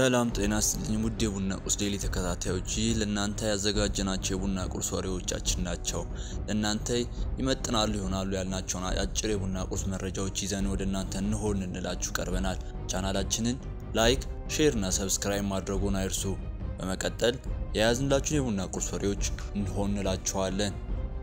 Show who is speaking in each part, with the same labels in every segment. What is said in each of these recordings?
Speaker 1: ሰላም ጤና ይስጥልኝ ውድ የቡና ቁርስ ዴይሊ ተከታታዮች፣ ይህ ለእናንተ ያዘጋጀናቸው የቡና ቁርስ ወሬዎቻችን ናቸው። ለእናንተ ይመጥናሉ ይሆናሉ ያልናቸውን አጭር የቡና ቁርስ መረጃዎች ይዘን ወደ እናንተ እንሆን እንላችሁ ቀርበናል። ቻናላችንን ላይክ፣ ሼር እና ሰብስክራይብ ማድረጉን አይርሱ። በመቀጠል የያዝንላችሁን የቡና ቁርስ ወሬዎች እንሆን እንላችኋለን።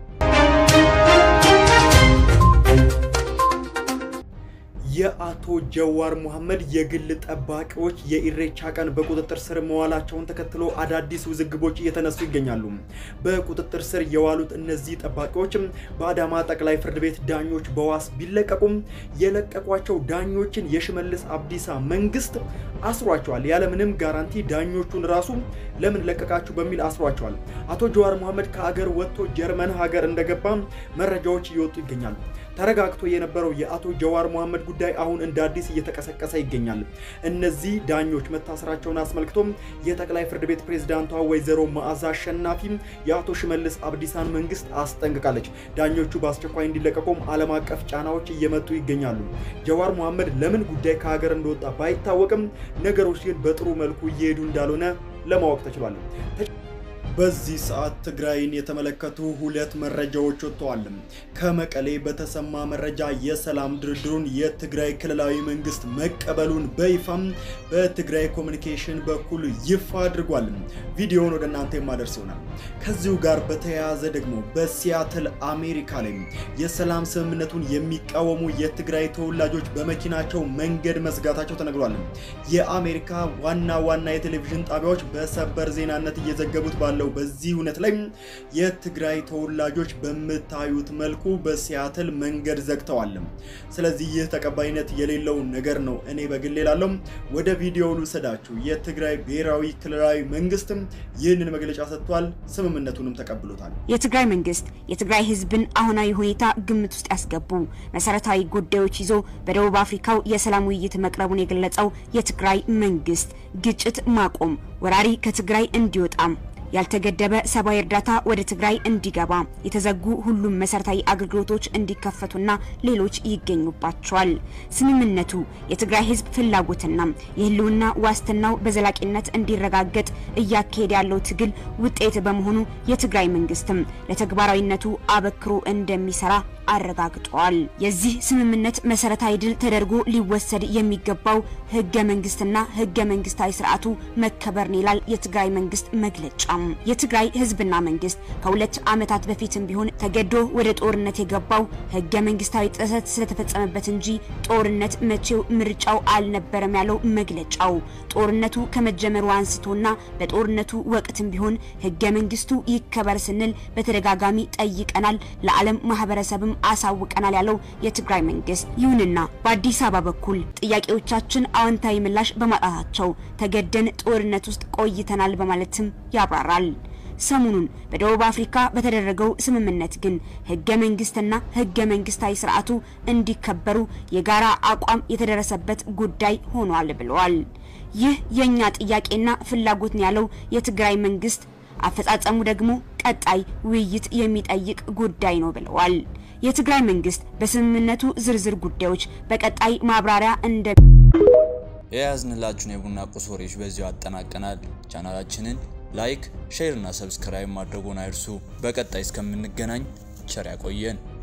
Speaker 2: የአቶ ጀዋር መሐመድ የግል ጠባቂዎች የኢሬቻ ቀን በቁጥጥር ስር መዋላቸውን ተከትሎ አዳዲስ ውዝግቦች እየተነሱ ይገኛሉ። በቁጥጥር ስር የዋሉት እነዚህ ጠባቂዎች በአዳማ ጠቅላይ ፍርድ ቤት ዳኞች በዋስ ቢለቀቁም የለቀቋቸው ዳኞችን የሽመልስ አብዲሳ መንግስት አስሯቸዋል። ያለምንም ጋራንቲ ዳኞቹን ራሱ ለምን ለቀቃችሁ በሚል አስሯቸዋል። አቶ ጀዋር መሐመድ ከሀገር ወጥቶ ጀርመን ሀገር እንደገባ መረጃዎች እየወጡ ይገኛሉ። ተረጋግቶ የነበረው የአቶ ጀዋር መሐመድ ጉዳይ አሁን እንደ አዲስ እየተቀሰቀሰ ይገኛል። እነዚህ ዳኞች መታሰራቸውን አስመልክቶም የጠቅላይ ፍርድ ቤት ፕሬዝዳንቷ ወይዘሮ መዓዛ አሸናፊ የአቶ ሽመልስ አብዲሳን መንግስት አስጠንቅቃለች። ዳኞቹ በአስቸኳይ እንዲለቀቁም ዓለም አቀፍ ጫናዎች እየመጡ ይገኛሉ። ጀዋር መሐመድ ለምን ጉዳይ ከሀገር እንደወጣ ባይታወቅም ነገሮች ግን በጥሩ መልኩ እየሄዱ እንዳልሆነ ለማወቅ ተችሏል። በዚህ ሰዓት ትግራይን የተመለከቱ ሁለት መረጃዎች ወጥተዋል። ከመቀሌ በተሰማ መረጃ የሰላም ድርድሩን የትግራይ ክልላዊ መንግስት መቀበሉን በይፋም በትግራይ ኮሚኒኬሽን በኩል ይፋ አድርጓል። ቪዲዮውን ወደ እናንተ የማደርስ ይሆናል። ከዚሁ ጋር በተያያዘ ደግሞ በሲያትል አሜሪካ ላይ የሰላም ስምምነቱን የሚቃወሙ የትግራይ ተወላጆች በመኪናቸው መንገድ መዝጋታቸው ተነግሯል። የአሜሪካ ዋና ዋና የቴሌቪዥን ጣቢያዎች በሰበር ዜናነት እየዘገቡት ባለው በዚህ እውነት ላይ የትግራይ ተወላጆች በምታዩት መልኩ በሲያትል መንገድ ዘግተዋል። ስለዚህ ይህ ተቀባይነት የሌለው ነገር ነው። እኔ በግሌ ላለው ወደ ቪዲዮው ልውሰዳችሁ። የትግራይ ብሔራዊ ክልላዊ መንግስትም ይህንን መግለጫ ሰጥቷል። ስምምነቱንም ተቀብሎታል።
Speaker 3: የትግራይ መንግስት የትግራይ ህዝብን አሁናዊ ሁኔታ ግምት ውስጥ ያስገቡ መሰረታዊ ጉዳዮች ይዞ በደቡብ አፍሪካው የሰላም ውይይት መቅረቡን የገለጸው የትግራይ መንግስት ግጭት ማቆም፣ ወራሪ ከትግራይ እንዲወጣም ያልተገደበ ሰብአዊ እርዳታ ወደ ትግራይ እንዲገባ የተዘጉ ሁሉም መሰረታዊ አገልግሎቶች እንዲከፈቱና ሌሎች ይገኙባቸዋል። ስምምነቱ የትግራይ ህዝብ ፍላጎትና የህልውና ዋስትናው በዘላቂነት እንዲረጋገጥ እያካሄደ ያለው ትግል ውጤት በመሆኑ የትግራይ መንግስትም ለተግባራዊነቱ አበክሮ እንደሚሰራ አረጋግጧል። የዚህ ስምምነት መሰረታዊ ድል ተደርጎ ሊወሰድ የሚገባው ህገ መንግስትና ህገ መንግስታዊ ስርዓቱ መከበርን ይላል የትግራይ መንግስት መግለጫ። የትግራይ ህዝብና መንግስት ከሁለት ዓመታት በፊትም ቢሆን ተገዶ ወደ ጦርነት የገባው ህገ መንግስታዊ ጥሰት ስለተፈጸመበት እንጂ ጦርነት መቼው ምርጫው አልነበረም ያለው መግለጫው ጦርነቱ ከመጀመሩ አንስቶና በጦርነቱ ወቅትም ቢሆን ህገ መንግስቱ ይከበር ስንል በተደጋጋሚ ጠይቀናል፣ ለዓለም ማህበረሰብም አሳውቀናል ያለው የትግራይ መንግስት፣ ይሁንና በአዲስ አበባ በኩል ጥያቄዎቻችን አዎንታዊ ምላሽ በማጣታቸው ተገደን ጦርነት ውስጥ ቆይተናል በማለትም ያብራራል። ሰሞኑን በደቡብ አፍሪካ በተደረገው ስምምነት ግን ህገ መንግስትና ህገ መንግስታዊ ስርዓቱ እንዲከበሩ የጋራ አቋም የተደረሰበት ጉዳይ ሆኗል ብለዋል። ይህ የኛ ጥያቄና ፍላጎት ነው ያለው የትግራይ መንግስት፣ አፈጻጸሙ ደግሞ ቀጣይ ውይይት የሚጠይቅ ጉዳይ ነው ብለዋል። የትግራይ መንግስት በስምምነቱ ዝርዝር ጉዳዮች በቀጣይ ማብራሪያ እንደ
Speaker 1: የያዝንላችሁን የቡና ቁርስ ወሬዎች በዚሁ አጠናቀናል። ቻናላችንን ላይክ፣ ሼር እና ሰብስክራይብ ማድረጉን አይርሱ። በቀጣይ እስከምንገናኝ ቸር ያቆየን።